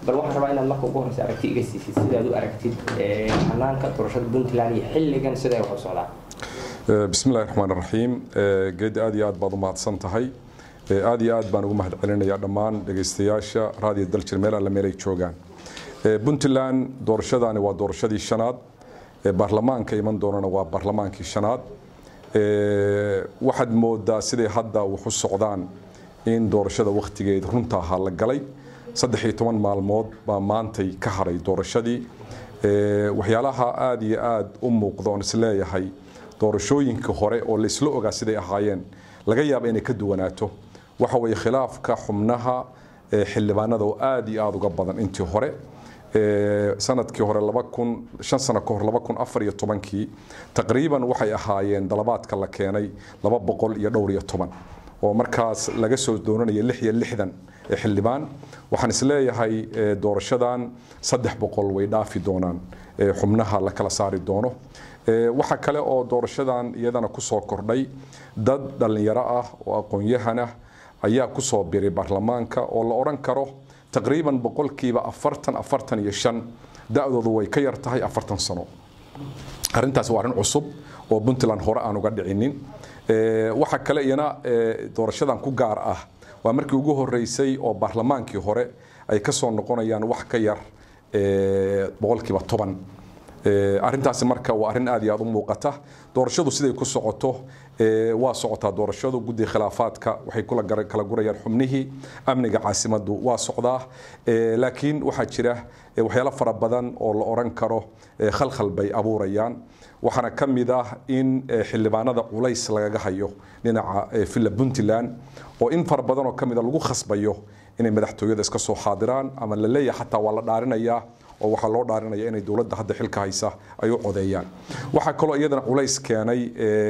bal waxaan rabaa inaad marka ugu horeysa aragti iga siisid sidaad u aragtid xanaanka doorashada puntland iyo xilligan sida ay wax u socdaan bismi illahi raxmaan raxiim geedi aad iyo aad baad u mahadsan tahay aad iyo aad baan ugu mahad celinayaa dhammaan dhegaystayaasha raadiyo daljir meel alle meel ay joogaan puntland doorashadaani waa doorashadii shanaad baarlamaanka iman doonana waa baarlamaankii shanaad waxaad moodaa siday hadda wax u socdaan in doorashada wakhtigeed runta ahaa la galay saddex iyo toban maalmood baa maantay ka haray doorashadii waxyaalaha aada iyo aada u muuqda oon isleeyahay doorashooyinka hore oo laysla ogaa siday ahaayeen laga yaaba inay ka duwanaato waxa weeye khilaafka xubnaha xildhibaanada oo aada iyo aada uga badan intii hore sanadkii hore laba kun shan sano ka hor laba kun afar iyo tobankii taqriiban waxay ahaayeen dalabaadka la keenay laba boqol iyo dhowr iyo toban oo markaas laga soo doonanaya lix iyo lixdan xildhibaan waxaan isleeyahay doorashadan saddex boqol way dhaafi doonaan xubnaha la kala saari doono waxa kale oo doorashadan iyadana kusoo kordhay dad dhallinyaro ah oo aqoon-yahan ah ayaa kusoo biray baarlamaanka oo la odhan karo taqriiban boqolkiiba afartan afartan iyo shan da-doodu way ka yar tahay afartan sano arrintaas waa arrin cusub oo puntland hore aan uga dhicinin waxa kale iyana doorashadan ku gaar ah waa markii ugu horeysay oo baarlamaankii hore ay ka soo noqonayaan wax ka yar boqolkiiba toban arrintaasi marka waa arrin aad iyo aad u muuqata doorashadu siday ku socoto waa socotaa doorashadu guddiga khilaafaadka waxay kala gurayaan xubnihii amniga caasimadu waa socdaa laakiin waxaa jira waxyaalo fara badan oo la odhan karo khalkhal bay abuurayaan waxaana ka mid ah in xildhibaanada culays lagaga hayo dhinaca villa puntland oo in fara badan oo ka mida lagu khasbayo inay madaxtooyada iska soo xaadiraan ama la leeyahay xataa waa la dhaarinayaa oo waxaa loo dhaarinaya inay dowladda hadda xilka haysa ay u codeeyaan waxaa kaloo iyadana culays keenay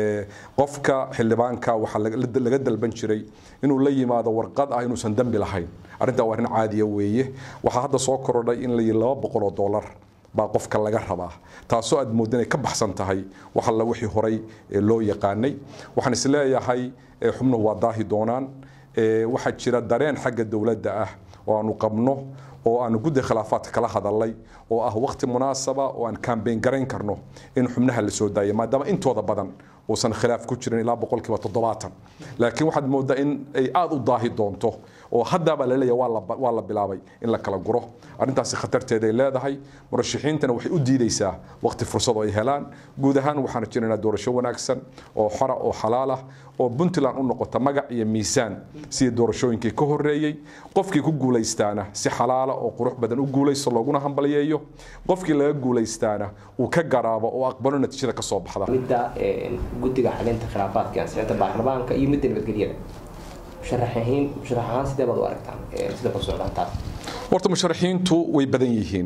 qofka xildhibaanka waxaa laga dalban jiray inuu la yimaado warqad ah inuusan dembi lahayn arrintaa waa arrin caadiya weeye waxaa hadda soo korodhay in la yidhi laba boqol oo dollar baa qofka laga rabaa taasoo aad moodda inay ka baxsan tahay wax alla wixii horay loo yaqaanay waxaan isleeyahay xubnuhu waa daahi doonaan waxaa jira dareen xagga dowladda ah oo aanu qabno oo aanu guddi khilaafaadka kala hadalay oo ah waqti munaasaba oo aan kambeyn garayn karno in xubnaha la soo daayo maadaama intooda badan uusan khilaaf ku jirin ilaa boqolkiiba toddobaatan laakiin waxaad moodaa in ay aada u daahi doonto oo haddaabaa la leeyahay waa la bilaabay in la kala guro arrintaasi khatarteeday leedahay murashaxiintana waxay u diideysaa waqti fursad oo ay helaan guud ahaan waxaan jiraynaa doorasho wanaagsan oo xora oo xalaal ah oo puntland u noqota magac iyo miisaan sidii doorashooyinkii ka horeeyey qofkii ku guulaystaana si xalaala oo qurux badan u guulaysto looguna hambalyeeyo qofkii laga guulaystaana uu ka garaabo oo aqbalo natiijada ka soo baxda midda guddiga xalinta khilaafaadka ansixinta baarlamaanka iyo midda nabadgelyada musharaxiin musharax ahaan sidee baad u aragtaan sida ku socdaan taas horta musharaxiintu way badan yihiin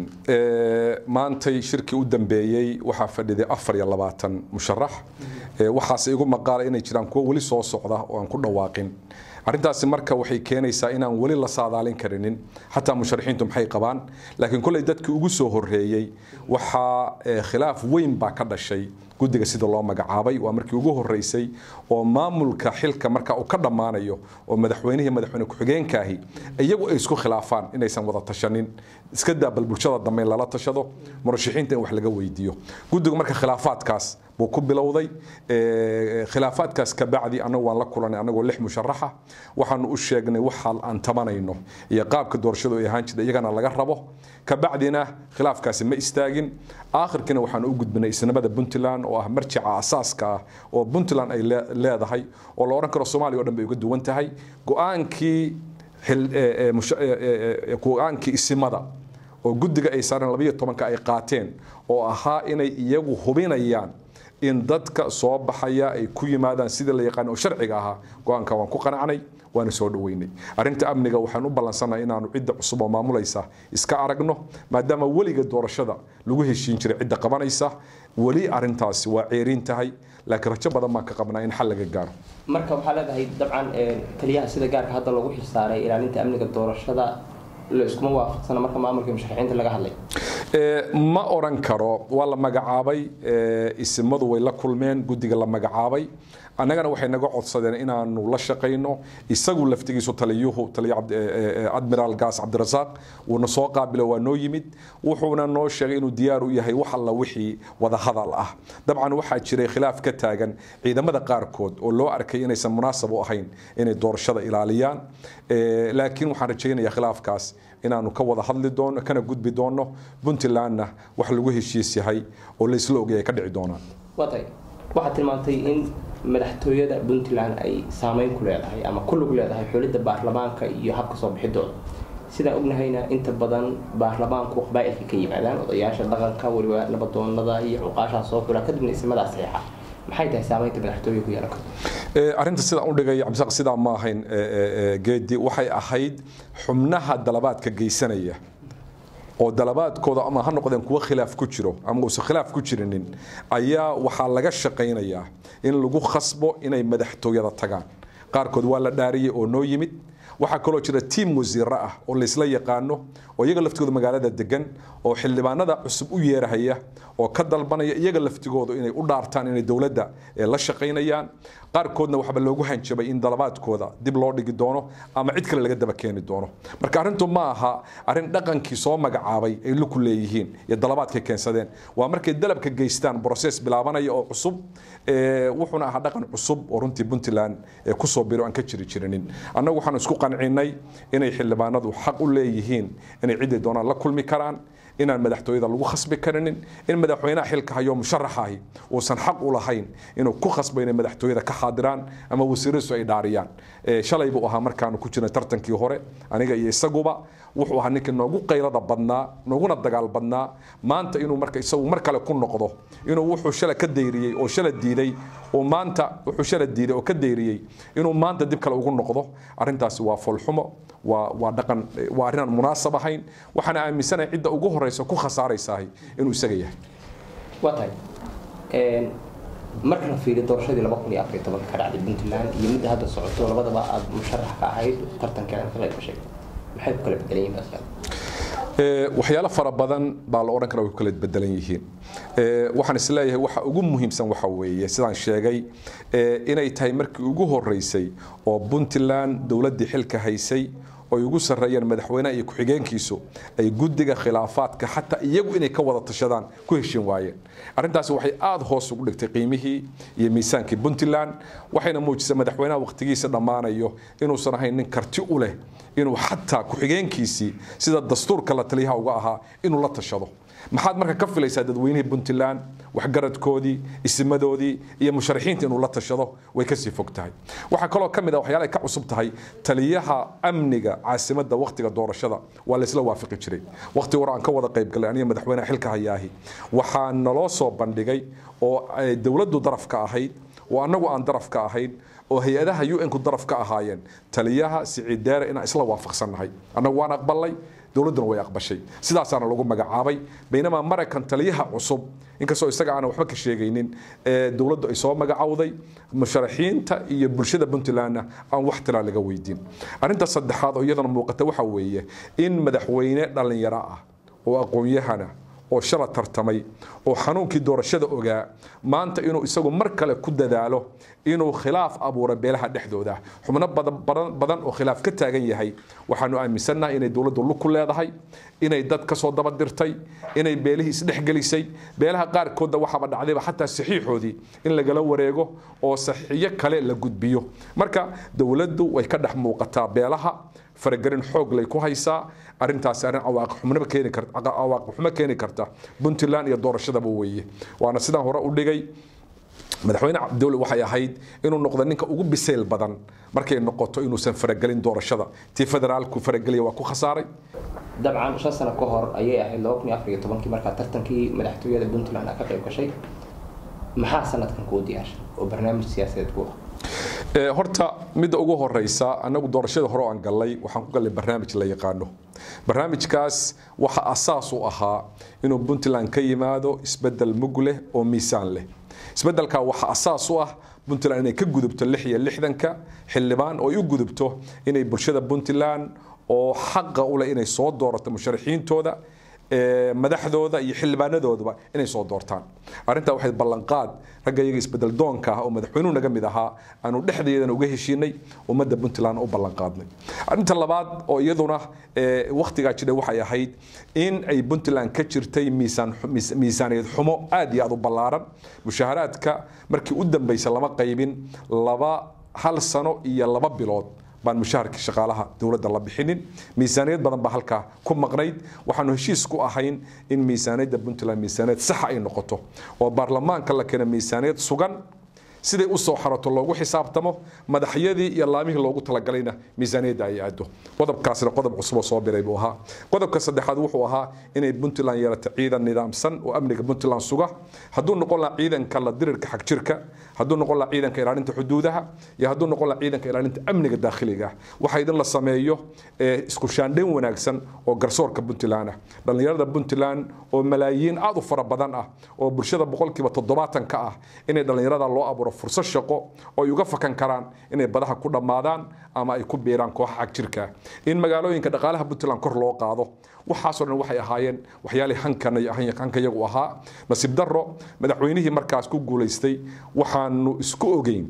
maantay shirkii u dambeeyey waxaa fadhiday afar iyo labaatan musharax waxaase igu maqaalay inay jiraan kuwo weli soo socda oo aan ku dhawaaqin arrintaasi marka waxay keenaysaa inaan weli la saadaalin karinin xataa musharaxiintu maxay qabaan laakiin kolley dadkii ugu soo horreeyey waxaa khilaaf weyn baa ka dhashay guddiga sida loo magacaabay waa markii ugu horeysay oo maamulka xilka marka uu ka dhammaanayo oo madaxweynihii madaxweyne ku-xigeenkaahi iyagu ay isku khilaafaan inaysan wada tashanin iska daa bal bulshada dambe in lala tashado murashaxiinta in wax laga weydiiyo guddigu marka khilaafaadkaas buu ku bilowday khilaafaadkaas kabacdi anagu waan la kulanay anagoo lix musharaxa waxaanu u sheegnay waxa aan tabanayno iyo qaabka doorashadu ay ahaan jirta iyagana laga rabo kabacdina khilaafkaasi ma istaagin aakhirkiina waxaanu u gudbinay isnimada puntland oo ah marjica asaaska ah oo puntland ay leedahay oo la odhan karo soomaaliya o dhan bay uga duwan tahay go-aankii go-aankii isimada oo guddiga ay saareen labayo tobanka ay qaateen oo ahaa inay iyagu hubinayaan in dadka soo baxaya ay ku yimaadaan sidii la yaqaan oo sharciga ahaa go-aanka waan ku qanacnay waana soo dhaweynay arrinta amniga waxaan u ballansannahay inaanu cidda cusub oo maamulaysa iska aragno maadaama weliga doorashada lagu heshiin jiray cidda qabanaysa weli arrintaasi waa ceerin tahay laakiin rajo badan baan ka qabnaa in xal laga gaaro marka waxaa leedahay dabcan taliyaha sida gaarka hadda loogu xilsaaray ilaalinta amniga doorashada la iskuma waafaqsana marka maamulka musharaxiinta laga hadlay ma oran karo waa la magacaabay isimadu way la kulmeen guddiga la magacaabay annagana waxay naga codsadeen inaanu la shaqayno isagu laftigiisu taliyuhu taliya admiraal gaas cabdirasaaq wuuna soo qaabilo waa noo yimid wuxuuna noo sheegay inuu diyaar u yahay wax alla wixii wadahadal ah dabcan waxaa jiray khilaaf ka taagan ciidamada qaarkood oo loo arkay inaysan munaasab u ahayn inay doorashada ilaaliyaan laakiin waxaan rajaynayaa khilaafkaas inaanu ka wada hadli doono kana gudbi doono puntlandna wax lagu heshiis yahay oo laysla ogay ay ka dhici doonaan watay waxaad tilmaantay in madaxtooyada puntland ay saameyn ku leedahay ama ku lug leedahay xulidda baarlamaanka iyo habka soo bixidooda sidaan ognahayna inta badan baarlamaanku qabaa'ilka ka yimaadaan odayaasha dhaqanka weliba nabadoonada iyo cuqaashaa soo fula kadibna ismadaa saxiixa maxay tahay saameynta madaxtooye ku yeelan karto arrinta sidaan u dhigay cabdisaq sidaa ma ahayn geedi waxay ahayd xubnaha dalabaadka geysanaya oo dalabaadkooda ama ha noqdeen kuwa khilaaf ku jiro ama uusan khilaaf ku jirinin ayaa waxaa laga shaqaynayaa in lagu khasbo inay madaxtooyada tagaan qaarkood waa la dhaariyey oo noo yimid waxaa kaloo jira tiim wasiiro ah oo laysla yaqaano oo iyaga laftigooda magaalada degan oo xildhibaanada cusub u yeerahaya oo ka dalbanaya iyaga laftigoodu inay u dhaartaan inay dowladda la shaqaynayaan qaarkoodna waxba loogu hanjabay in dalabaadkooda dib loo dhigi doono ama cid kale laga daba keeni doono marka arrintu ma aha arrin dhaqankii soo magacaabay ay luku leeyihiin iyo dalabaadkay keensadeen waa markay dalabka geystaan broses bilaabanaya oo cusub wuxuuna ahaa dhaqan cusub oo runtii puntland kusoo biro aan ka jiri jirinin annagu waxaan isku qancinay inay xildhibaanadu xaq u leeyihiin inay ciday doonaan la kulmi karaan inaan madaxtooyada lagu khasbi karinin in madaxweynaha xilka hayo musharaxahi uusan xaq u lahayn inuu ku khasbo inay madaxtooyada ka xaadiraan ama wasiirisu ay dhaariyaan shalay buu ahaa markaanu ku jirnay tartankii hore aniga iyo isaguba wuxuu ahaa ninkii noogu qaylada badnaa nooguna dagaal badnaa maanta inuu marka isagu mar kale ku noqdo inuu wuxuu shala ka dayriyey oo shala diiday oo maanta wuxuu shala diiday oo ka dayriyey inuu maanta dib kale ugu noqdo arrintaasi waa foolxumo waa waa dhaqan waa arrin aan munaasab ahayn waxaana aaminsanahay cidda ugu horeysa ku khasaaraysahay inuu isaga yahay waa tahay marka la fiiriyo doorashadii laba kun iyo afar iyo tobanka ka dhacday puntland iyo midda hadda socoto labadaba aada musharax ka ahayd tartankeena ka qayb gashay maxay ku kala bedelan yihiin waxyaalo fara badan baa la odhan kara way ku kala bedelan yihiin waxaan isleeyahay waxa ugu muhiimsan waxa weeye sidaan sheegay inay tahay markii ugu horeysay oo puntland dowladdii xilka haysay oy ugu sarreeyeen madaxweynaha iyo ku-xigeenkiisu ay guddiga khilaafaadka xataa iyagu inay ka wada tashadaan ku heshin waayeen arrintaasi waxay aada hoos ugu dhigtay qiimihii iyo miisaankii puntland waxayna muujisay madaxweynaha wakhtigiisa dhammaanayo inuusan ahayn nin karti u leh inuu xataa ku-xigeenkiisii sida dastuurka la taliyaha uga ahaa inuu la tashado maxaad marka ka filaysaa dadweynihii puntland waxgaradkoodii isimadoodii iyo musharaxiinta inuu la tashado way kasii fog tahay waxaa kaloo ka mid a waxyaala ay ka cusub tahay taliyaha amniga caasimadda wakhtiga doorashada waa laysla waafaqi jiray wakhti hore aan ka wada qayb galay aniga madaxweynaha xilka hayaahi waxaa naloo soo bandhigay oo dowladdu daraf ka ahayd oo annagu aan daraf ka ahayn oo hay-adaha un-ku daraf ka ahaayeen taliyaha siciid deere inaan isla waafaqsannahay annagu waan aqbalay dowladduna way aqbashay sidaasaana lagu magacaabay baynamaa maraykan taliyaha cusub inkastoo isaga aanan waxba ka sheegaynin dowladdu ay soo magacowday musharaxiinta iyo bulshada puntlandna aan wax tilaa laga weydiin arrinta saddexaad oo iyadana muuqata waxa weeye in madaxweyne dhallinyaro ah oo aqoon-yahana oo shala tartamay oo xanuunkii doorashada ogaa maanta inuu isagu mar kale ku dadaalo inuu khilaaf abuuro beelaha dhexdooda xubno badan oo khilaaf ka taagan yahay waxaanu aaminsannahay inay dowladdu lug ku leedahay inay dad kasoo daba dirtay inay beelihii isdhexgelisay beelaha qaarkoodna waxaaba dhacdayba xataa saxiixoodii in lagala wareego oo saxiixyo kale la gudbiyo marka dowladdu way ka dhex muuqataa beelaha faragelin xoog lay ku haysaa arrintaasi arrin cawaaqib keeni karta cawaaqib xumo keeni karta puntland iyo doorashadaba weeye waana sidaan hore u dhigay madaxweyne cabdiweli waxay ahayd inuu noqdo ninka ugu bisayl badan markay noqoto inuusan faragelin doorashada tii federaalku farageliya waa ku khasaaray dabcan shan sano ka hor ayay ahayd laba kun iyo afar iyo tobankii markaa tartankii madaxtooyada puntland ka qayb gashay maxaa sanadkan kuu diyaarshay oo barnaamij siyaasadeed ku ah horta midda ugu horeysa anagu doorashada hore aan gallay waxaan ku gallay barnaamij la yaqaano barnaamijkaas waxa asaas u ahaa inuu puntland ka yimaado isbedel mug leh oo miisaan leh isbedelka waxa asaas u ah puntland inay ka gudubto lix iyo lixdanka xildhibaan oo ay u gudubto inay bulshada puntland oo xaqa u leh inay soo doorato musharaxiintooda madaxdooda iyo xildhibaanadooduba inay soo doortaan arrintaa waxay ballanqaad ragga iyaga isbedel doonka ah oo madaxweynuhu naga mid ahaa aanu dhexdeedana uga heshiinay ummadda puntland u ballanqaadnay arrinta labaad oo iyaduna wakhtigaa jira waxay ahayd in ay puntland ka jirtay miisaan miisaaniyad xumo aad iyo aad u ballaaran mushaaharaadka markii u dambaysa lama qaybin laba hal sano iyo laba bilood baan mushaharkii shaqaalaha dowladda la bixinin miisaaniyad badan baa halkaa ku maqnayd waxaanu heshiis ku ahayn in miisaaniyadda puntland miisaaniyad saxa ay noqoto oo baarlamaanka la keena miisaaniyad sugan siday u soo xarato loogu xisaabtamo madaxyadii iyo laamihii loogu talagalayna miisaaniyadda ay aado qodobkaasna qodob cusub oo soo biray buu ahaa qodobka saddexaad wuxuu ahaa inay puntland yeelato ciidan nidaamsan oo amniga puntland suga hadduu noqon laha ciidanka la dirirka xagjirka hadduu noqon laha ciidanka ilaalinta xuduudaha iyo hadduu noqon laha ciidanka ilaalinta amniga daakhiliga waxa idin la sameeyo isku shaandhayn wanaagsan oo garsoorka puntland ah dhallinyarada puntland oo malaayiin aad u fara badan ah oo bulshada boqolkiiba toddobaatan ka ah inay dhallinyarada loo abuuro fursad shaqo oo ay uga fakan karaan inay badaha ku dhammaadaan ama ay ku biiraan kooxa xagjirka in magaalooyinka dhaqaalaha puntland kor loo qaado waxaasoo dhan waxay ahaayeen waxyaalihii hanka iyagu ahaa nasiib darro madaxweynihii markaas ku guulaystay waxaanu isku ogeyn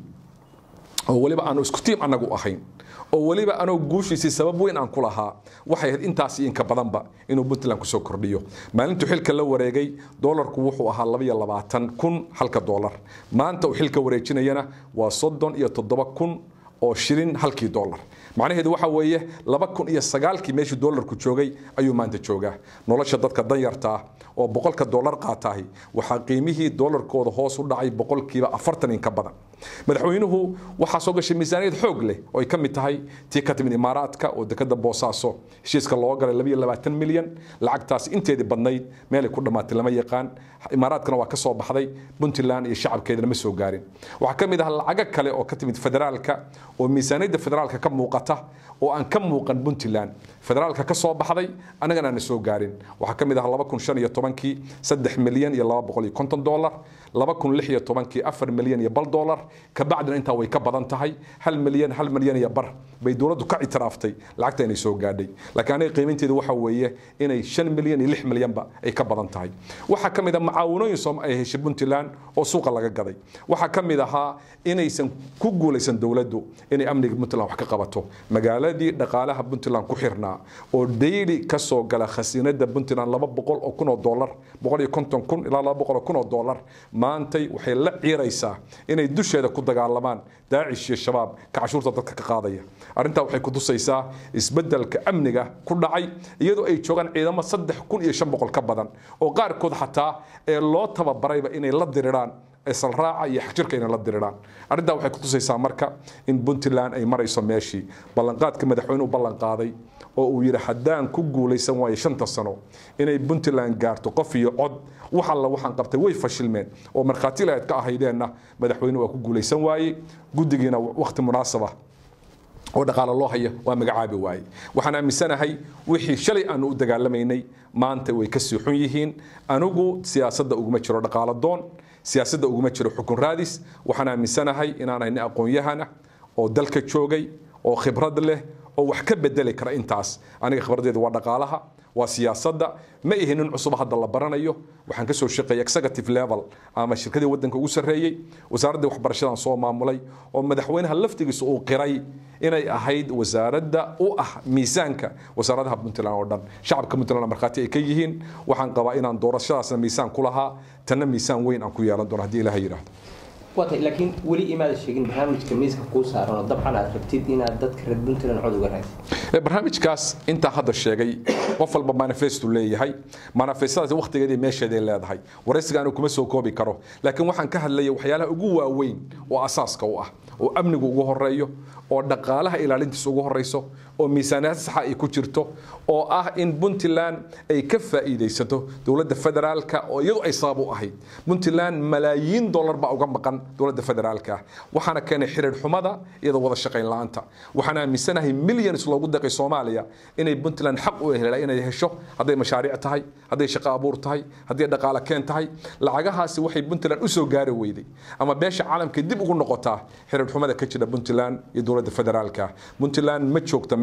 oo weliba aanu isku tiim annagu ahayn oo weliba anoo guushiisii sabab weyn aan ku lahaa waxay ahayd intaas inka badanba inuu puntland kusoo kordhiyo maalintuu xilka la wareegay doolarku wuxuu ahaa labaiyo labaatan kun halka doolar maanta uu xilka wareejinayana waa soddon iyo toddoba kun oo shilin halkii doolar macnaheedu waxa weeye laba kun iyo sagaalkii meeshii doolarku joogay ayuu maanta joogaa nolosha dadka danyarta ah oo boqolka doolar qaataahi waxaa qiimihii doolarkooda hoos u dhacay boqolkiiba afartan in ka badan madaxweynuhu waxaa soo gashay miisaaniyad xoog leh oo ay ka mid tahay tii ka timid imaaraadka oo dekada boosaaso heshiiska loo galay labiyo labaatan milyan lacagtaasi inteedii badnayd meelay ku dhammaatay lama yaqaan imaaraadkana waa ka soo baxday puntland iyo shacabkeedana ma soo gaarin waxaa ka mid ah lacago kale oo ka timid federaalka oo miisaaniyadda federaalka ka muuqata oo aan ka muuqan puntland federaalka ka soo baxday annagana aana soo gaarin waxaa ka mid ah laba kun shan iyo tobankii saddex milyan iyo laba boqol iyo konton doolar laba kun lix iyo tobankii afar milyan iyo bal doolar kabacdina intaa way ka badan tahay hal milyan hal milyan iyo bar bay dowladdu ka ictiraaftay lacagta inay soo gaadhay laakiin aniga qiimaynteedu waxa weeye inay shan milyan iyo lix milyanba ay ka badan tahay waxaa ka mid ah macaawinooyin soom ay heshay puntland oo suuqa laga gaday waxaa ka mid ahaa inaysan ku guulaysan dowladdu inay amniga puntland wax ka qabato magaaladii dhaqaalaha puntland ku xirnaa oo daily ka soo gala khasiinada puntland laba boqol oo kun oo doolar boqol iyo konton kun ilaa laba boqol oo kun oo doolar maantay waxay la ciiraysaa inay dusheeda ku dagaalamaan daacish iyo shabaab ka cashuurta dadka ka qaadaya arrintaa waxay ku tusaysaa isbeddelka amniga ku dhacay iyadoo ay joogaan ciidamo saddex kun iyo shan boqol ka badan oo qaarkood xataa ee loo tababarayba inay la diriraan salraaca iyo xagjirka inay la diriraan arrintaa waxay ku tusaysaa marka in puntland ay marayso meeshii ballanqaadka madaxweynuhu ballanqaaday oo uu yidhi haddaan ku guulaysan waayo shanta sano inay puntland gaarto qof iyo cod wax alla waxaan qabtay way fashilmeen oo markhaati lahayd ka ahaydeenna madaxweyne waa ku guulaysan waayey guddigiina wakhti munaasaba oo dhaqaale loo haya waa magacaabi waaye waxaan aaminsanahay wixii shalay aanu u dagaalamaynay maanta way ka sii xun yihiin anigu siyaasadda uguma jiro dhaqaalo doon siyaasadda uguma jiro xukun raadis waxaan aaminsanahay inaanahay nin aqoon-yahana oo dalka joogay oo khibrad leh oo wax ka bedeli kara intaas aniga khibradeedu waa dhaqaalaha waa siyaasadda ma ihi nin cusub hadda la baranayo waxaan kasoo shaqeeyay executive level ama shirkadii wadanka ugu sarreeyey wasaaraddii waxbarashadan soo maamulay oo madaxweynaha laftigiisa uu qiray inay ahayd wasaaradda u ah miisaanka wasaaradaha puntland oo dhan shacabka puntland markhaati ay ka yihiin waxaan qabaa inaan doorashadaasna miisaan ku lahaa tanna miisaan weyn aan ku yeelan doono haddii ilaha yidhaahdo waatay laakiin weli imaada sheegin barnaamijka miiska kuu saaran oo dabcan aad rabtid inaad dadka reer puntland cod uga raadsid barnaamijkaas intaa hadda sheegay qof walba manifestu leeyahay manifestadaas waqtigeedii meesheeday leedahay waraysiga anu kuma soo koobi karo laakiin waxaan ka hadlayay waxyaalaha ugu waaweyn oo asaaska u ah oo amnigu ugu horeeyo oo dhaqaalaha ilaalintiisa ugu horeyso oo miisaaniyad saxa ay ku jirto oo ah in puntland ay ka faa'iidaysato dowladda federaalka oo iyadu ay sabab u ahayd puntland malaayiin dollar baa uga maqan dowladda federaalka waxaana keenay xiriir xumada iyadoo wada shaqayn la-aanta waxaan aaminsanahay millions loogu deeqay soomaaliya inay puntland xaq u hela inay hesho hadday mashaariic tahay hadday shaqo abuur tahay hadday dhaqaale keen tahay lacagahaasi waxay puntland u soo gaari weyday ama beesha caalamka dib ugu noqotaa xiriir xumada ka jira puntland iyo dowladda federaalka puntland ma joogta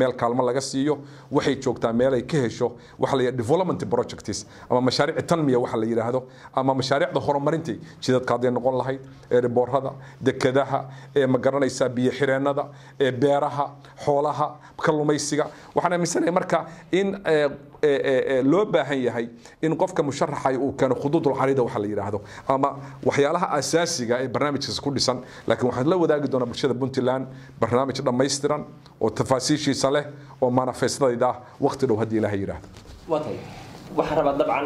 meel kaalmo laga siiyo waxay joogtaa meel ay ka hesho waxa la yidhaha development projects ama mashaariic tanmiya waxa la yidhaahdo ama mashaariicda horumarinta jidadka hadday noqon lahayd ee riboorada dekadaha ee ma garanaysaa biyo xireennada ee beeraha xoolaha kalluumaysiga waxaan aaminsanahay marka in loo baahan yahay in qofka musharaxa uu keeno khuduudul carida waxa la yidhaahdo ama waxyaalaha asaasiga ee barnaamijkaas ku dhisan laakiin waxaan la wadaagi doonaa bulshada puntland barnaamij dhammaystiran oo tafaasiishiisa leh oo manifestadayda ah waqti dhow haddii ilaahay yidhaahdo watay waxaan rabaa dabcan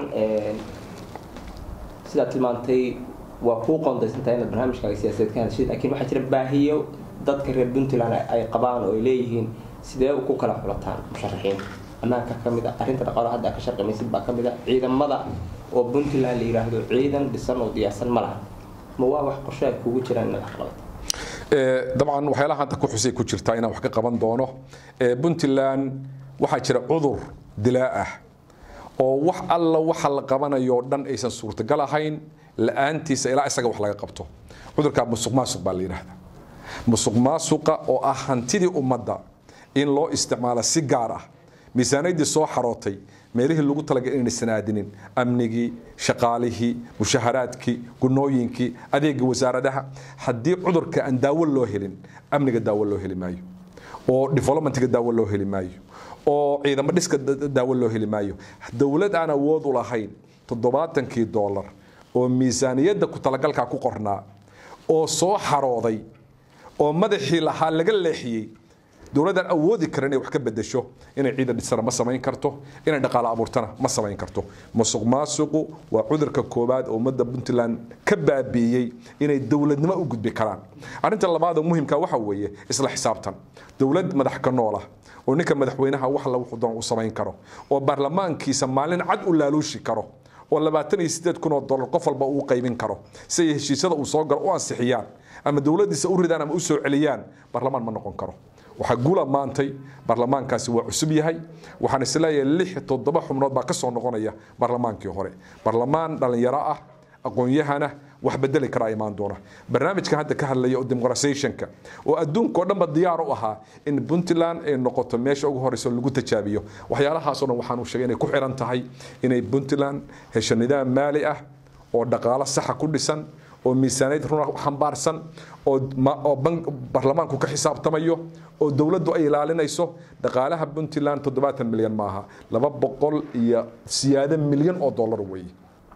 sidaad tilmaantay waa kuu qoondaysantahay inaad barnaamijkaaga siyaasadeed ka hadashid laakiin waxaa jira baahiyo dadka reer puntland ay qabaan oo ay leeyihiin sidee ku kala xulataan musharaxiinta ammaanka ka mid a arrinta dhaqaalo hadda ka sharqimaysid baa ka mid a ciidamada oo puntland la yidhaahdo ciidan dhisan oo diyaarsan ma laha ma waa wax qorshe ay kugu jiraan inaad wax qabato dabcan waxyaalaha hadda ku xusay ku jirtaa inaan wax ka qaban doono puntland waxaa jira cudur dilaa ah oo wax alla waxa la qabanayo o dhan aysan suurtagal ahayn la-aantiisa ilaa isaga wax laga qabto cudurkaa musuq maasuq baa la yidhaahdaa musuq maasuqa oo ah hantidii ummadda in loo isticmaalo si gaar ah miisaanaydii soo xarootay meelihii lagu talagalay inaysan aadinin amnigii shaqaalihii mushaharaadkii gunooyinkii adeega wasaaradaha haddii cudurka aan daawo loo helin amniga daawo loo heli maayo oo developmentga daawo loo heli maayo oo ciidamo dhiska daawo loo heli maayo dowlad aan awood u lahayn toddobaatankii doolar oo miisaaniyadda ku talagalkaa ku qornaa oo soo xarooday oo madaxii lahaa laga leexiyey dowladaan awoodi karin inay wax ka bedesho inay ciidan dhisana ma samayn karto inay dhaqaale abuurtana ma samayn karto musuq maasuqu waa cudurka koowaad oo ummadda puntland ka baabiiyey inay dowladnimo u gudbi karaan arrinta labaad oo muhimka waxa weeye isla xisaabtan dowlad madax ka noola oo ninka madaxweynaha wax la wuxuu doon u samayn karo oo baarlamaankiisa maalin cad u laaluushi karo oo labaatan iyo sideed kun oo dollar qof walba uu qaybin karo si ay heshiisyada uu soo galo u ansixiyaan ama dowladdiisa u ridaan ama u soo celiyaan baarlamaan ma noqon karo waxaa guula maantay baarlamaankaasi waa cusub yahay waxaan isleeyahay lix toddoba xubnood baa ka soo noqonaya baarlamaankii hore baarlamaan dhalinyaro ah aqoon-yahana wax bedeli karaa imaan doona barnaamijkan hadda ka hadlaya oo demoqratisationka oo adduunka oo dhanba diyaar u ahaa in puntland ay noqoto meesha ugu horeysa lagu tajaabiyo waxyaalahaasoo dhan waxaan u sheegay inay ku xiran tahay inay puntland hesho nidaam maali ah oo dhaqaalo saxa ku dhisan oo miisaaniyad runa xambaarsan oo baarlamaanku ka xisaabtamayo oo dowladdu ay ilaalinayso dhaqaalaha puntland toddobaatan milyan maaha laba boqol iyo siyaado milyan oo dollar weeye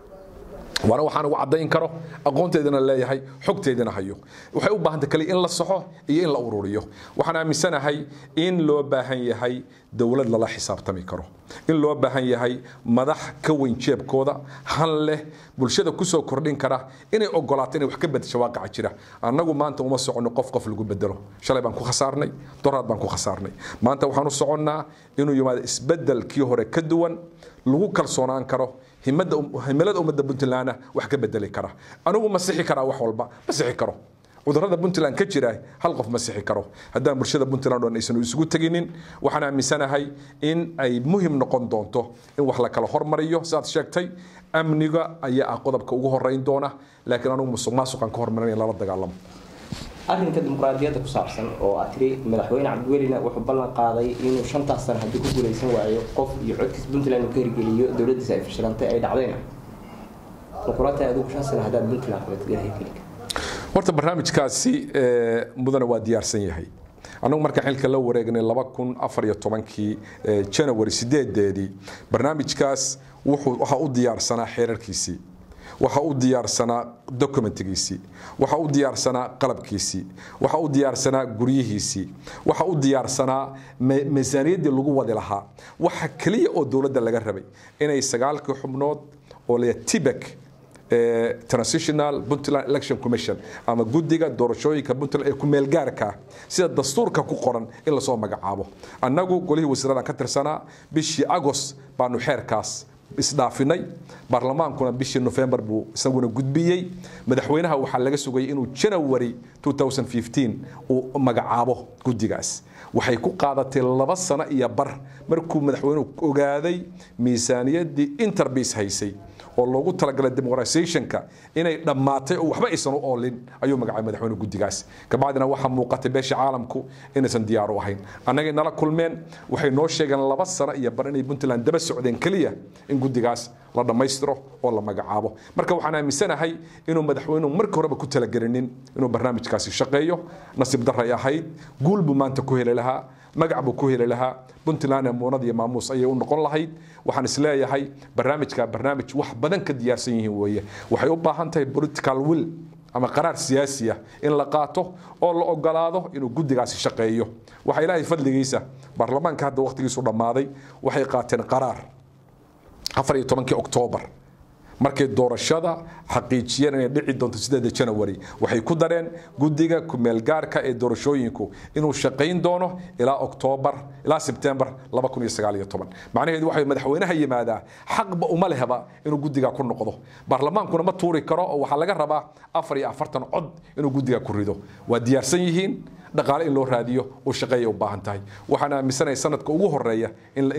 waana waxaan ugu caddayn karo aqoonteedana leeyahay xogteedana hayo waxay u baahanta kale in la saxo iyo in la ururiyo waxaan aaminsanahay in loo baahan yahay dowlad lala xisaabtami karo in loo baahan yahay madax ka weyn jeebkooda han leh bulshada kusoo kordhin kara inay ogolaato inay wax ka bedesho waaqaca jira annagu maanta uma soconno qof qof lagu bedelo shalay baan ku khasaarnay doraad baan ku khasaarnay maanta waxaan u soconnaa inuu yimaado isbedelkii hore ka duwan lagu kalsoonaan karo himilada ummadda puntlandna wax ka bedeli kara anigu ma sixi karaa wax walba ma sixi karo cudurada puntland ka jira hal qof ma sixi karo haddaan bulshada puntland oon aysan isugu teginin waxaan aaminsanahay in ay muhim noqon doonto in wax la kala hormariyo sidaad sheegtay amniga ayaa ah qodobka ugu horeyn doona laakiin anigu musuq maasuqan ka hormarin in lala dagaalamo arrinka dimuqraadiyadda ku saabsan oo aad tiri madaxweyne cabdiwelina wuxuu ballan qaaday inuu shantaas sano haddii ku guulaysan waayo qof iyo codkiis puntland uu ka hirgeliyo dowladdiisa ay fashilantay ay dhacdayna muquraata adigu shan sano haddaad puntland qabatid ilahay keli horta barnaamijkaasi mudana waa diyaarsan yahay annagu markaan xilka la wareegnay laba kun afar iyo tobankii janawari sideedeedii barnaamijkaas wuxuu waxaa u diyaarsanaa xeerarkiisii waxa u diyaarsanaa documentigiisii waxa u diyaarsanaa qalabkiisii waxa u diyaarsanaa guryihiisii waxa u diyaarsanaa miisaaniyaddii lagu wadi lahaa waxa keliya oo dowladda laga rabay inay sagaalkii xubnood oo la tibek transitional puntland election commission ama guddiga doorashooyinka puntland ee ku-meelgaarka ah sida dastuurka ku qoran in lasoo magacaabo annagu golihii wasiiradan ka tirsanaa bishii agos baanu xeerkaas isdhaafinay baarlamaankuna bishii nofembar buu isaguna gudbiyey madaxweynaha waxaa laga sugayay inuu janawari 2015 uu magacaabo guddigaas waxay ku qaadatay laba sano iyo bar markuu madaxweynuhu ogaaday miisaaniyaddii interbis haysay oo loogu talagalay demoqratisationka inay dhammaatay oo waxba aysan u oolin ayuu magacaabay madaxweyne guddigaas kabacdina waxaa muuqatay beesha caalamku inaysan diyaar u ahayn annagay nala kulmeen waxay noo sheegeen laba sano iyo bar inay puntland daba socdeen keliya in guddigaas la dhammaystiro oo la magacaabo marka waxaan aaminsanahay inuu madaxweynuhu markii horeba ku talagelinin inuu barnaamijkaasi shaqeeyo nasiib daray ahayd guul buu maanta ku heli lahaa magac buu ku heli lahaa puntland ee muunad iyo maamuus ayay u noqon lahayd waxaan isleeyahay barnaamijka barnaamij wax badan ka diyaarsan yihiin weeye waxay u baahan tahay political will ama qaraar siyaasi ah in la qaato oo la ogolaado inuu guddigaasi shaqeeyo waxaa ilaahay fadligiisa baarlamaanka hadda waqtigiisu dhammaaday waxay qaateen qaraar afar iyo tobankii oktoobar markay doorashada xaqiijiyeen inay dhici doonto sideeda janawari waxay ku dareen guddiga kumeelgaarka ee doorashooyinku inuu shaqayn doono ilaa oktoobar ilaa sebtembar macnaheedu waxa madaxweynaha yimaadaa xaqba uma lehba inuu guddiga ku noqdo baarlamaankuna ma tuuri karo oo waxaa laga rabaa afar iyo afartan cod inuu guddiga ku rido waa diyaarsan yihiin dhaqaale in loo raadiyo uu shaqeeya u baahan tahay waxaan aaminsanahay sanadka ugu horeeya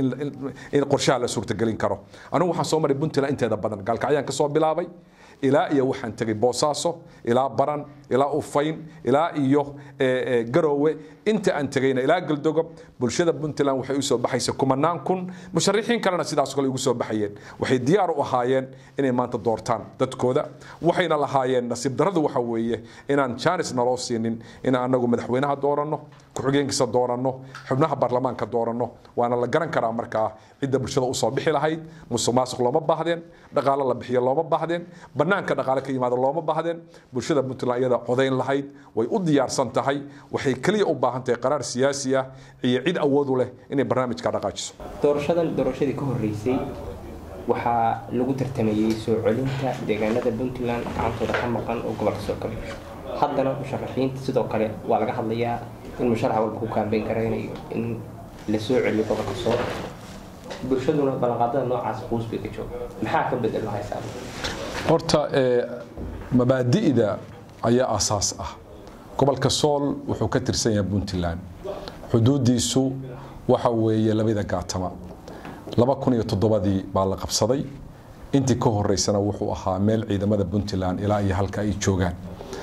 in qorshaha la suurtagelin karo anigu waxaan soo maray puntland inteeda badan gaalkacyaan ka soo bilaabay ilaa iyo waxaan tegay boosaaso ilaa baran ilaa ufayn ilaa iyo garoowe inta aan tegayna ilaa galdogob bulshada puntland waxay u soo baxaysa kumanaan kun musharixiin kalena sidaas kale ugu soo baxayeen waxay diyaar u ahaayeen inay maanta doortaan dadkooda waxayna lahaayeen nasiib daradu waxa weeye inaan jaanis naloo siinin in anagu madaxweynaha dooranno ku-xigeenkiisa dooranno xubnaha baarlamaanka dooranno waana la garan karaa markaa cidda bulshada usoo bixi lahayd musuq maasuq looma baahdeen dhaqaalo la bixiyo looma baahdeen banaanka dhaqaale ka yimaado looma baahdeen bulshada puntland iyada codayn lahayd way u diyaarsan tahay waxay keliya u baahan tahay qaraar siyaasi ah iyo cid awood u leh inay barnaamijka dhaqaajiso doorashadan doorashadii ka horeysay waxaa lagu tartamayey soo celinta deegaanada puntland gacantooda ka maqan oo gobolka soo kale haddana musharaxiinta sidoo kale waa laga hadlayaa in musharax walba ku kaambeyn karaynayo in la soo celiyo gobolka soo bulshaduna ballanqaadada noocaas quus bay ka jooga maxaa ka bedel lahaysaa horta mabaadi'da ayaa asaas ah gobolka sool wuxuu ka tirsan yahay puntland xuduudiisu waxa weeye labada gaatama laba kun iyo toddobadii baa la qabsaday intii ka horeysana wuxuu ahaa meel ciidamada puntland ilaa iyo halka ay joogaan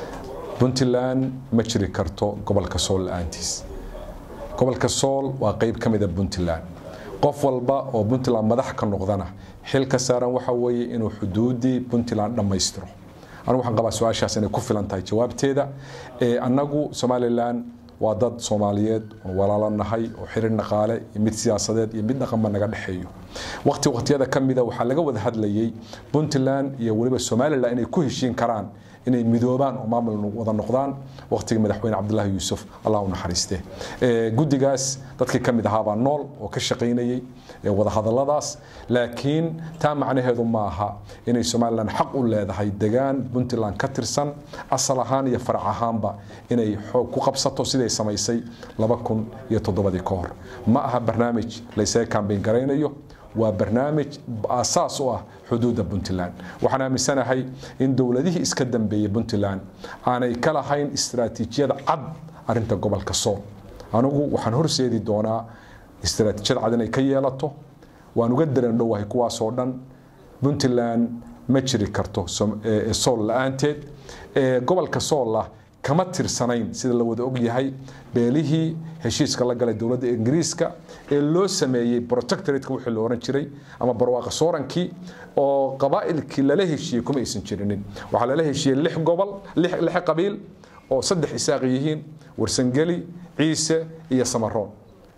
puntland ma jiri karto gobolka sool la-aantiis gobolka sool waa qeyb ka mida puntland qof walba oo puntland madax ka noqdana xil ka saaran waxa weeye inuu xuduudii puntland dhammaystiro anigu waxaan qabaa su-aashaas inay ku filan tahay jawaabteeda annagu somalilan waa dad soomaaliyeed oo walaalo nahay oo xirir dhaqaale iyo mid siyaasadeed iyo mid dhaqanba naga dhexeeyo waqti waqtiyada ka mida waxaa laga wada hadlayay puntland iyo weliba somalilan inay ku heshiin karaan inay midoobaan oo maamul wada noqdaan waqtigii madaxweyne cabdulaahi yuusuf allah u naxariiste guddigaas dadkii ka mid ahaabaa nool oo ka shaqaynayay wadahadaladaas laakiin taa macnaheedu ma aha inay somalilan xaq u leedahay degaan puntland ka tirsan asal ahaan iyo farac ahaanba inay xoog ku qabsato siday samaysay laba kun iyo toddobadii ka hor ma aha barnaamij laysaga kambeyn garaynayo waa barnaamij asaas u ah xuduudda puntland waxaan aaminsanahay in dowladihii iska dambeeyey puntland aanay ka lahayn istaraatiijiyada cad arinta gobolka sool anigu waxaan horseedi doonaa istaraatiijiyad cad inay ka yeelato waan uga dareen dhowahay kuwaasoo dhan puntland ma jiri karto sool la-aanteed gobolka soolah kama tirsanayn sida la wada og yahay beelihii heshiiska la galay dowladda ingiriiska ee loo sameeyey protectoratka wixii la oran jiray ama barwaaqa soorankii oo qabaa'ilkii lala heshiiyey kuma aysan jirinin waxaa lala heshiiyey lix gobol lix qabiil oo saddex isaaq yihiin warsangeli ciise iyo samaroon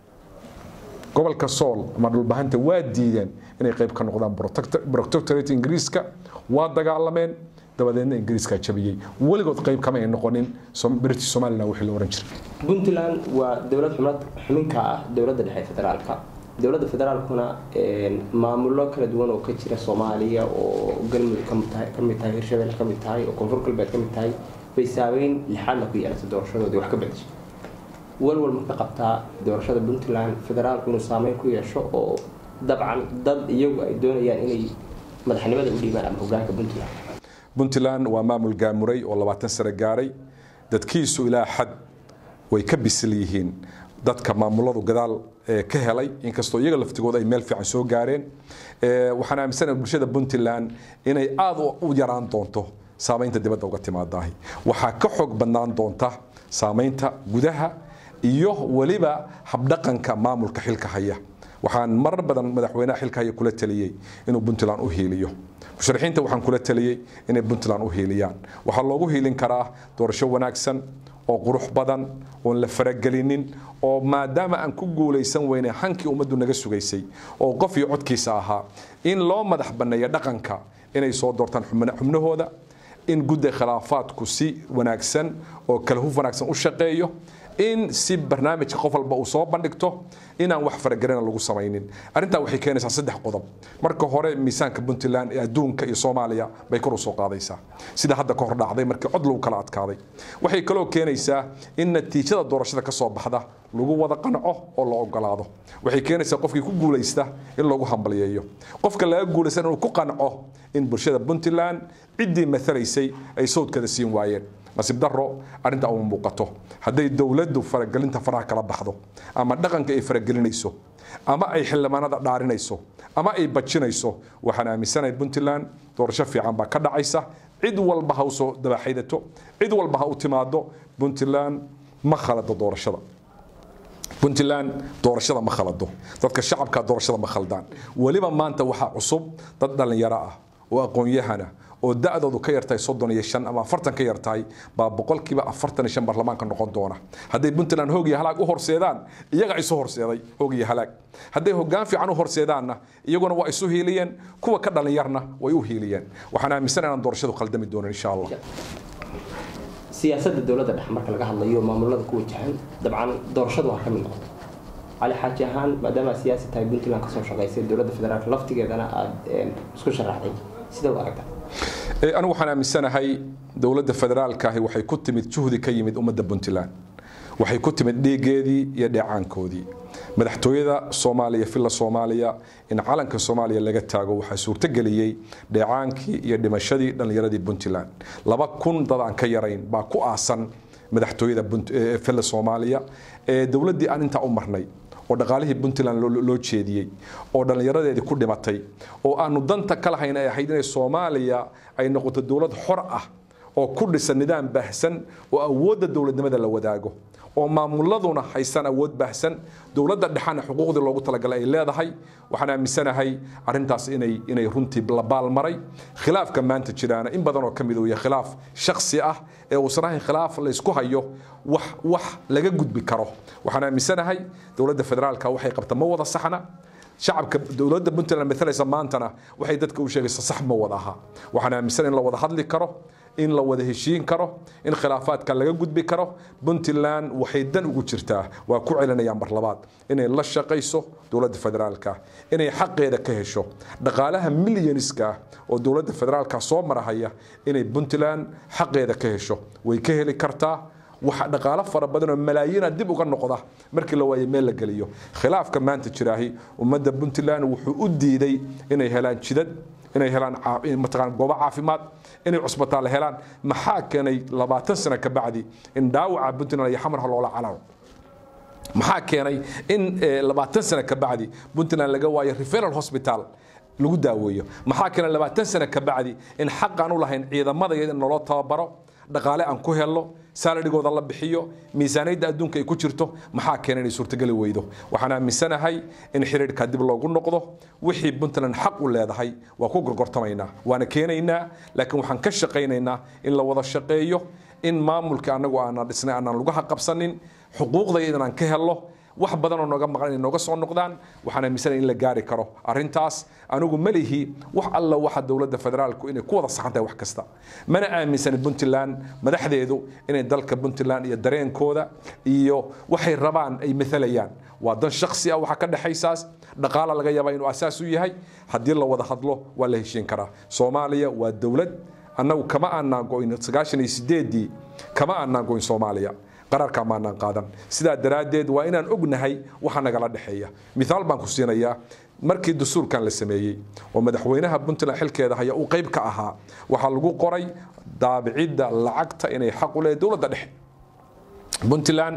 gobolka sool ama dhulbahanta waa diideen inay qayb ka noqdaan protectorate ingiriiska waa dagaalameen dabadeedna ingiriiska jabiyey weligood qayb kama ay noqonin british somaliland wixii la oran jiray puntland waa dowlad xubnad xubinka ah dowladda dhexe federaalka dowladda federaalkuna maamulo kala duwan oo ka jira soomaaliya oo galmudug ka mid tahay hirshabelle ka mid tahay oo koonfur galbeed ka mid tahay bay saabeyn lixaadna ku yeelatay doorashadoodii wax ka bedeshay walwal ma ka qabtaa doorashada puntland federaalku inuu saameyn ku yeesho oo dabcan dad iyagu ay doonayaan inay madaxnimada u dhiibaan ama hogaanka puntland puntland waa maamul gaamuray oo labaatan sano gaaray dadkiisu ilaa xad way ka bisil yihiin dadka maamuladu gadaal ka helay inkastoo iyaga laftigooda ay meel fiican soo gaareen waxaan aaminsanahay bulshada puntland inay aada u yaraan doonto saamaynta dibadda uga timaadahay waxaa ka xoog badnaan doonta saamaynta gudaha iyo weliba habdhaqanka maamulka xilka haya waxaan marar badan madaxweynaha xilka haya kula taliyey inuu puntland u hiiliyo musharaxiinta waxaan kula taliyey inay puntland u hiiliyaan waxaa loogu hiilin karaa doorasho wanaagsan oo qurux badan oon la faragelinin oo maadaama aan ku guulaysan weynay hankii ummaddu naga sugaysay oo qof iyo codkiisa ahaa in loo madax banneeyo dhaqanka inay soo doortaan xubnahooda in gudda khilaafaadku si wanaagsan oo kala huf wanaagsan u shaqeeyo in si barnaamijka qof walba uu soo bandhigto inaan wax faragelina lagu samaynin arrintaa waxay keenaysaa saddex qodob marka hore miisaanka puntland ee adduunka iyo soomaaliya bay kor u soo qaadaysaa sida hadda ka hor dhacday markii cod lagu kala adkaaday waxay kaloo keenaysaa in natiijada doorashada ka soo baxda lagu wada qanco oo la ogolaado waxay keenaysaa qofkii ku guulaysta in lagu hambalyeeyo qofka laga guulaysta inuu ku qanco in bulshada puntland ciddii matalaysay ay sawdkada siin waayeen nasiib daro arrinta uma muuqato hadday dowladdu faragelinta faraha kala baxdo ama dhaqanka ay faragelinayso ama ay xildhibaanada dhaarinayso ama ay bajinayso waxaan aaminsanahay puntland doorasho fiican baa ka dhacaysa cid walba ha usoo dabaxaydato cid walba ha u timaado puntland ma khalado doorashada puntland doorashada ma khalado dadka shacabka doorashada ma khaldaan weliba maanta waxaa cusub dad dhallinyaro ah oo aqoon-yahana oo da-doodu ka yartahay soddon iyo shan ama afartan ka yartahay baa boqolkiiba afartan iyo shan baarlamaanka noqon doona hadday puntland hoog iyo halaag u horseedaan iyaga isu horseeday hoog iyo halaag hadday hoggaan fiican u horseedaanna iyaguna waa isu hiiliyeen kuwa ka dhalinyarna way u hiiliyeen waxaan aaminsan inaan doorashadu khaldami doonin insha allah siyaasadda dowladda dhex marka laga hadlayo maamulada ku wajahan dabcan doorashadu waa ka mid noqoto cali xaaji ahaan maadaama siyaasi tahay puntland kasoo shaqaysay dowladda federaalk laftigeedana aada isku sharaxday sida u aragtaa anigu waxaan aaminsanahay dowladda federaalka ahi waxay ku timid juhdi ka yimid ummadda puntland waxay ku timid dhiigeedii iyo dheecaankoodii madaxtooyada soomaaliya villa soomaaliya in calanka soomaaliya laga taago waxaa suurtogeliyey dheecaankii iyo dhimashadii dhallinyaradii puntland laba kun dad aan ka yarayn baa ku aasan madaxtooyada villa soomaaliya ee dowladdii aan intaa u marnay oo dhaqaalihii puntland loo jeediyey oo dhallinyaradeedii ku dhimatay oo aanu danta ka lahayn ay ahayd inay soomaaliya ay noqoto dowlad xor ah oo ku dhisan nidaam baahsan oo awoodda dowladnimada la wadaago oo maamuladuna haysan awood baahsan dowladda dhexana xuquuqdii loogu talagalay ay leedahay waxaan aaminsanahay arrintaas inay inay runtii la baalmaray khilaafka maanta jiraana in badan oo ka mid uu yahay khilaaf shakhsi ah ee uusan ahayn khilaaf la isku hayo wax wax laga gudbi karo waxaan aaminsanahay dowladda federaalka waxay qabta ma wada saxna shacabka dowladda puntland matalaysa maantana waxay dadka u sheegaysa sax ma wada aha waxaan aaminsan in la wada hadli karo in la wada heshiin karo in khilaafaadka laga gudbi karo puntland waxay dan ugu jirtaa waa ku celinayaan mar labaad inay la shaqayso dowladda federaalka inay xaqeeda ka hesho dhaqaalaha milyaniska ah oo dowladda federaalka soo marahaya inay puntland xaqeeda ka hesho way ka heli kartaa waxa dhaqaalo fara badan oo malaayiina dib uga noqda markii la waayo meel la geliyo khilaafka maanta jiraahi ummadda puntland wuxuu u diiday inay helaan jidad inay helaan mataqaan goobo caafimaad inay cusbitaal helaan maxaa keenay labaatan sano ka bacdi in dhaawaca puntland iyo xamarha loola calaaco maxaa keenay in labaatan sano ka bacdi puntland laga waayo referal hospital lagu daaweeyo maxaa keenay labaatan sano ka bacdi in xaq aan u lahayn ciidamada in naloo tababaro dhaqaale aan ku helno saalarigooda la bixiyo miisaaniyadda adduunka ay ku jirto maxaa keena inay suurtageli weydo waxaan aaminsanahay in xiriirka dib loogu noqdo wixii puntland xaq u leedahay waa ku gorgortamaynaa waana keenaynaa laakiin waxaan ka shaqaynaynaa in la wada shaqeeyo in maamulka annagu aanan dhisnay aanan lugaha qabsanin xuquuqdayda inaan ka helno wax badan oo nooga maqan inay nooga soo noqdaan waxaan aaminsanaya in la gaari karo arrintaas anigu ma lihi wax alla waxa dowladda federaalku inay ku wada saxan tahay wax kasta mana aaminsani puntland madaxdeedu inay dalka puntland iyo dareenkooda iyo waxay rabaan ay maalayaan waa dan shaksi ah waxa ka dhexaysaas dhaqaala laga yaabaa inuu asaas u yahay haddii la wada hadlo waa la heshiin karaa soomaaliya waa dowlad annagu kama aanaan goyn sagaashan iyo sideedii kama aanaan goyn soomaaliya qararka maanaan qaadan sidaa daraaddeed waa inaan ognahay waxa nagala dhexeeya mithaal baan ku siinayaa markii dastuurkan la sameeyey oo madaxweynaha puntland xilkeeda haya uu qayb ka ahaa waxaa lagu qoray daabicidda lacagta inay xaq u leedahay dowladda dhexe puntland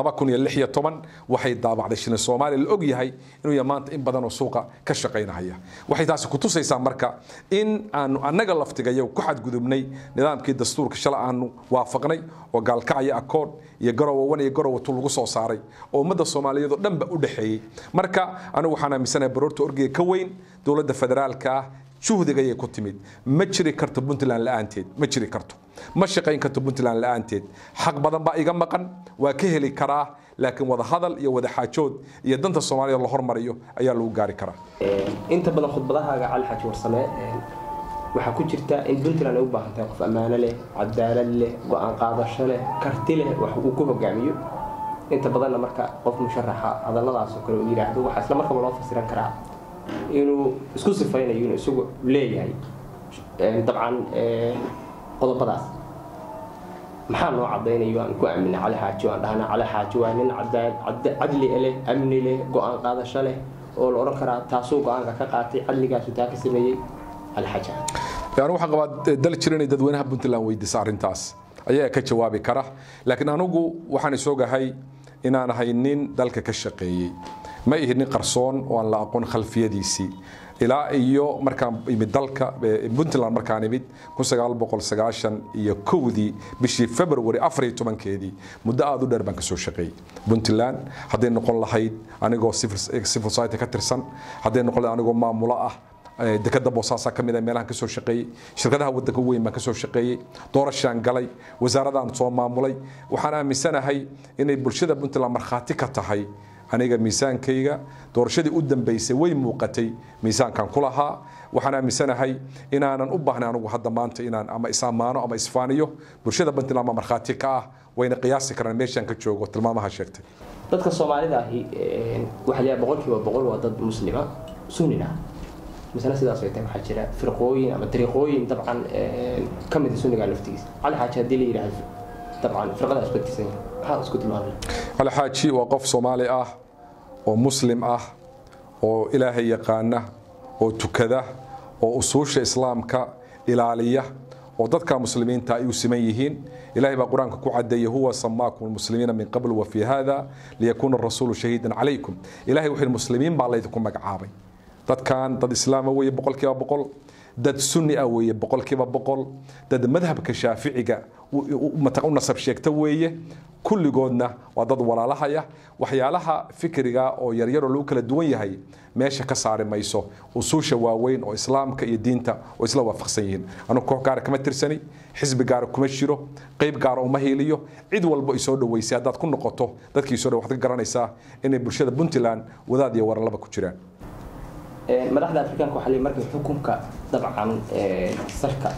waxay daabacday shilin soomaaliya la og yahay inuu yahay maanta in badan oo suuqa ka shaqaynahaya waxay taasi ku tusaysaa marka in aanu annaga laftigayo ku xadgudubnay nidaamkii dastuurka shala aanu waafaqnay oo gaalkacaya akood iyo garowa wan iyo garowa tu lagu soo saaray oo ummadda soomaaliyeed oo dhanba u dhexeeyey marka anigu waxaan aaminsanahay baroorta orgiga ka weyn dowladda federaalka ah juhdiga ayay ku timid ma jiri karto puntland la'aanteed ma jiri karto ma shaqayn karto puntland la'aanteed xaq badan baa iga maqan waa ka heli karaa laakiin wada hadal iyo wada xaajood iyo danta soomaalida la hormariyo ayaa lagu gaari karaa inta badan khudbadahaaga cali xaaji warsame waxaa ku jirta in puntland ay u baahan tahay qof ammaano leh cadaalad leh go-aan qaadasho leh karti leh wax uu ku hogaamiyo inta badanna marka qof musharaxa hadalladaasoo kale uu yidhaahdo waxaa isla markaba loo fasiran karaa inuu isku sifaynayo inuu isagu leeyahay dabcan qodobadaas maxaa noo cadaynayo aan ku aamina cali xaaji aan dhahna cali xaaji waa nin cadli leh amni leh go-aan qaadasho leh oo la odhan karaa taasuu go-aanka ka qaatay cadligaasu taa ka sameeyey cali xaaji yani waxaan qabaa dal jira inay dadweynaha puntland weydiisa arrintaas ayaa ka jawaabi kara laakiin anigu waxaan isogahay inaan ahay nin dalka ka shaqeeyey ma ihi nin qarsoon oo aan la aqoon khalfiyadiisii ilaa iyo markaan imid dalka puntland markaan imid iyo kowdii bishii february afariyo tobankeedii muddo aada u dheer baan kasoo shaqeeyey puntland hadday noqon lahayd anigoo civil society ka tirsan hadday noqon lahayd anigoo maamulo ah dekada boosaasaa ka mid a meelahan kasoo shaqeeyey shirkadaha wadanka weyn baan kasoo shaqeeyey doorashaan galay wasaaradaan soo maamulay waxaan aaminsanahay inay bulshada puntland markhaati ka tahay aniga miisaankayga doorashadii u dambaysay way muuqatay miisaankan ku lahaa waxaan aaminsanahay inaanan u baahnay anigu hadda maanta inaan ama is-ammaano ama isfaaniyo bulshada puntland baa markhaati ka ah wayna qiyaasi karaan meeshaan ka joogo tilmaamaha sheegtay dadka soomaalida ahi waxaa leeyahay boqolkiiba boqol waa dad muslima sunnina misna sidaas ay tahay waxaa jira firqooyin ama dariiqooyin dabcan ka mid a sunniga laftigiisa cali xaaji haddii la yidhaahdo dabcan firqada isku tirsan maxaa isku tilmaamaya cali xaaji waa qof soomaali ah oo muslim ah oo ilaahay yaqaana oo tukada oo usuusha islaamka ilaaliya oo dadka muslimiinta ay u siman yihiin ilahay baa qur-aanka ku cadeeyey huwa samaakum lmuslimiina min qabl wa fi hada liyakuuna rasuulu shahiidan calaykum ilahay wuxuu muslimiin baa laydinku magacaabay dadkan dad islaama weeye boqolkiiba boqol dad sunni ah weeye boqolkiiba boqol dad madhabka shaaficiga u nasab sheegta weeye kulligoodna waa dad walaalahaya waxyaalaha fikriga oo yaryaroo lagu kala duwan yahay meesha ka saari mayso usuusha waaweyn oo islaamka iyo diinta oo isla waafaqsan yihiin anugu koox gaara kama tirsani xisbi gaara kuma jiro qayb gaara uma hiiliyo cid walba isoo dhoweysay haddaad ku noqoto dadkii isoo dhow waxaad ka garanaysaa inay bulshada puntland wadaad iyo waralaba ku jiraan madaxda afrikaanka waxaa leeyahay markay xukunka dabcan salka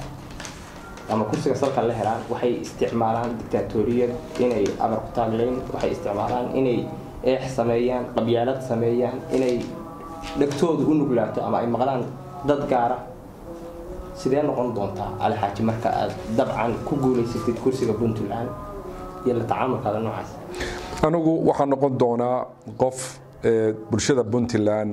ama kursiga salka la helaan waxay isticmaalaan dictaatoriyad inay amar ku taagleen waxay isticmaalaan inay eex sameeyaan qabyaalad sameeyaan inay dhegtooda u nuglaato ama ay maqlaan dad gaara sidee noqon doontaa cali xaaji marka aad dabcan ku guulaysatid kursiga puntland iyo la tacaamulkaada noocaas anigu waxaa noqon doonaa qof bulshada puntland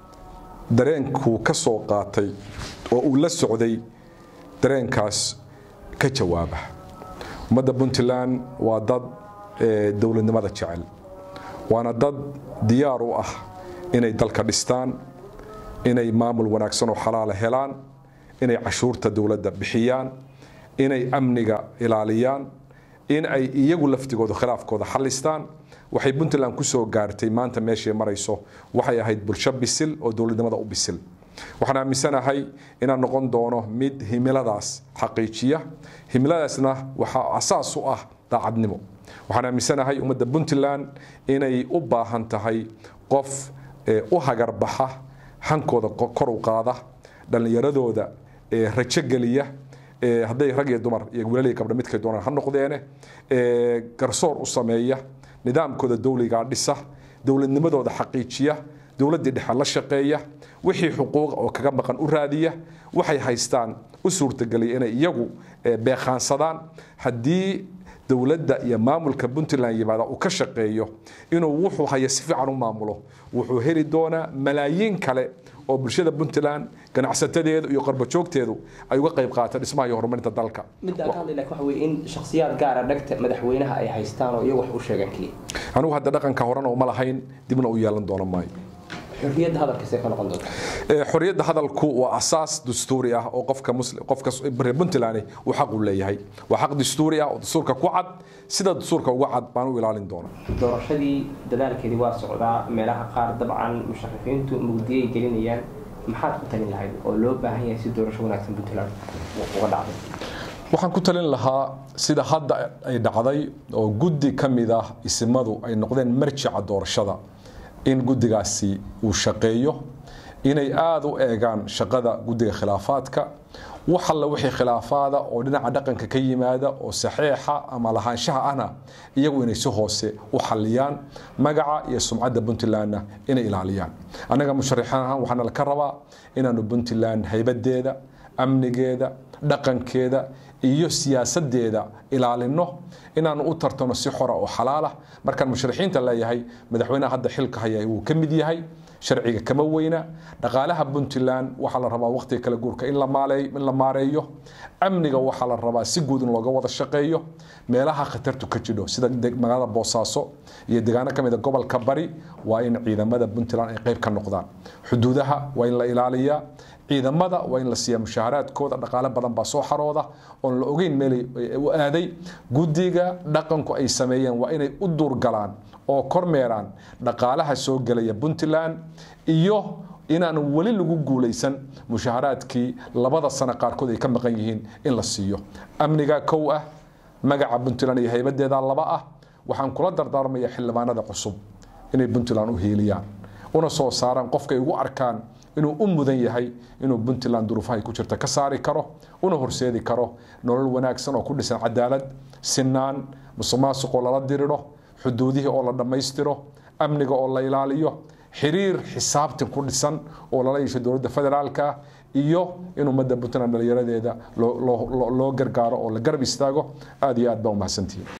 dareenkuu ka soo qaatay oo uu la socday dareenkaas ka jawaaba ummadda puntland waa dad dowladnimada jecel waana dad diyaar u ah inay dalka dhistaan inay maamul wanaagsan oo xalaala helaan inay cashuurta dowladda bixiyaan inay amniga ilaaliyaan in ay iyagu laftigooda khilaafkooda xalistaan waxay puntland ku soo gaartay maanta meeshay marayso waxay ahayd bulsho bisil oo dowladnimada u bisil waxaan aaminsanahay inaan noqon doono mid himiladaas xaqiijiya himiladaasna waxaa asaas u ah daacadnimo waxaan aaminsanahay ummadda puntland inay u baahan tahay qof u hagarbaxa hankooda kor u qaada dhallinyaradooda rajo geliya hadday rag iyo dumar iyo wilalii gabdha midkay doonaan ha noqdeene garsoor u sameeya nidaamkooda dowligaa dhisa dowladnimadooda xaqiijiya dowladdii dhexe la shaqeeya wixii xuquuqa oo kaga maqan u raadiya waxay haystaan u suurtageliya inay iyagu beeqaansadaan haddii dowladda iyo maamulka puntland yimaada uu ka shaqeeyo inuu wuxuu haya si fiican u maamulo wuxuu heli doonaa malaayiin kale oo bulshada puntland ganacsatadeedu iyo qarbajoogteedu ay uga qayb qaata dhismaha iyo horumarinta dalka midda aan ka hadlay laakiin waxa weeye in shakhsiyaad gaara dhagta madaxweynaha ay haystaan oo iyagu wax u sheegaan keliya anigu hadda dhaqanka horena uma lahayn dibna u yeelan doono maayo xorriyadda hadalkiisay ka noqon doonta Ee, xorriyadda hadalku waa asaas dastuuri ah oo qofka muslim qofka reer puntland uu xaq u leeyahay waa xaq dastuuri ah oo dastuurka ku cad sida dastuurka uga cad baan u ilaalin doona doorashadii dadaalkeedii waa socdaa meelaha qaar dabcan musharaxiintu mugdiyay gelinayaan maxaad ku talin lahayd oo loo baahan yahay si doorasho wanaagsan puntland uga dhacday waxaan ku talin lahaa sida hadda ay dhacday oo guddi ka mid ah isimadu ay noqdeen marjica doorashada in guddigaasi uu shaqeeyo inay aada u eegaan shaqada guddiga khilaafaadka wax alla wixii khilaafaada oo dhinaca dhaqanka ka yimaada oo saxiixa ama lahaanshaha ahna iyagu inay si hoose u xaliyaan magaca iyo sumcadda puntlandna inay ilaaliyaan annaga musharaxiin ahaan waxaana laka rabaa inaanu puntland haybadeeda amnigeeda dhaqankeeda iyo siyaasadeeda ilaalino inaanu u tartano si xora oo xalaalah markaan musharaxiinta leeyahay madaxweynaha hadda xilka haya wuu ka mid yahay sharciga kama weyna dhaqaalaha puntland waxaa la rabaa waqtiga kala guurka in la maaleey- in la maareeyo amniga waxaa la rabaa si guud in looga wada shaqeeyo meelaha khatartu ka jidho sida deg- magaalada boosaaso iyo deegaano ka mid a gobolka bari waa in ciidamada puntland ay qayb ka noqdaan xuduudaha waa in la ilaaliyaa ciidamada waa in la siiya mushaaharaadkooda dhaqaale badan baa soo xarooda oon la ogeyn meelay u aaday guddiga dhaqanku ay sameeyeen waa inay u duurgalaan oo kormeeraan dhaqaalaha soo gelaya puntland iyo inaan weli lagu guulaysan mushaaharaadkii labada sano qaarkood ay ka maqan yihiin in la siiyo amniga kow ah magaca puntland iyo haybadeeda laba ah waxaan kula dardaarmaya xildhibaanada cusub inay puntland u hiiliyaan una soo saaraan qofkay ugu arkaan inuu u mudan yahay inuu puntland duruufahay ku jirta ka saari karo una horseedi karo nolol wanaagsan oo ku dhisan cadaalad sinaan musuqmaasuq oo lala diriro xuduudihii oo la dhammaystiro amniga oo la ilaaliyo xiriir xisaabtin ku dhisan oo lala yeesho dowladda federaalka iyo in ummadda puntland dhalinyaradeeda loo- loo loo gargaaro oo la garab istaago aad iyo aad baa umahadsantihiin